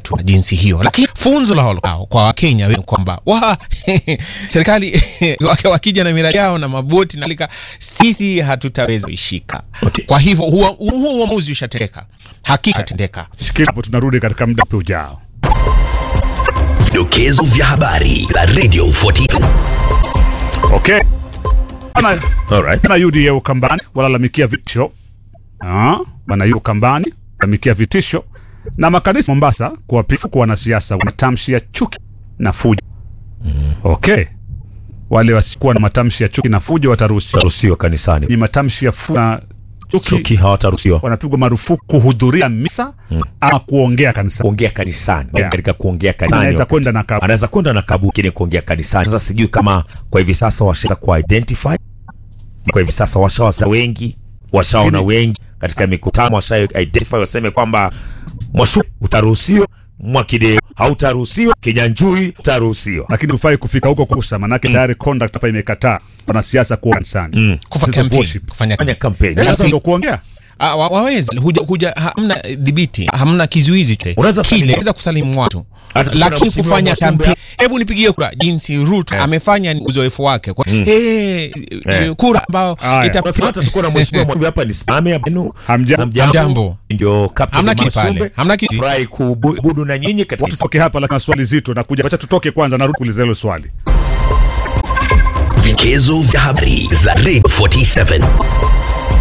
tu jinsi hiyo, lakini funzo la holo kwa Wakenya wengi kwamba wa serikali wakija na miradi yao na maboti na lika, sisi hatutaweza kuishika. Okay. Kwa hivyo huo huo uamuzi ushatendeka, hakika tendeka. Shikilia hapo, tunarudi katika muda mfupi ujao. Vidokezo vya habari za Radio 40. Okay. Bana, Alright. bana UDA Ukambani walalamikia vitisho. Ah, bana UDA Ukambani walalamikia vitisho na makanisa Mombasa kuwapifu kwa wanasiasa wa matamshi ya chuki na fujo. Okay. Wale wasikuwa na matamshi ya chuki na fujo wataruhusiwa. Taruhusiwa kanisani. Ni matamshi ya fujo na chuki, Chuki hawataruhusiwa wanapigwa marufuku kuhudhuria misa ama kuongea kanisa. kuongea kanisani. Yeah. Katika kuongea kanisani Anaweza wakati- kwenda na kabu. anaweza kwenda na kabu kile kuongea kanisani. Sasa sijui kama kwa hivi sasa washaweza ku identify kwa hivi sasa washawaza wengi washaona Lakini- wengi katika mikutano washa identify waseme kwamba mwashu utaruhusiwa mwakideo hautaruhusiwa kinyanjui utaruhusiwa Lakini hufai kufika huko kusa, manake tayari conduct hapa imekataa wanasiasa kuwa kanisani. Kufa Sasa campaign, worship. kufanya fanya kampeni Sasa ndo kuongea Ah, wa- waweza huja, huja hamna dhibiti hamna kizuizi chochote. Unaweza Kile, salimia- unaweza kusalimu watu Hata tukiwa na lakini msimu wa kufanya Mwasumbe- kampeni hebu nipigie kura jinsi Ruto amefanya ni uzoefu wake kwa hey, Eh. kura ambao Haya. ita Sasa hata tuko na mheshimiwa Mwakibbe hapa nisimame hapa Hamjambo. Hamjambo. ndio captain Hamna wa kitu pale. Mwasumbe. Hamna kitu. Furahi kubudu na nyinyi katika tutoke hapa, lakini swali zito nakuja. Wacha tutoke kwanza, narudi kuuliza hilo swali. Vigezo vya habari za Radio 47.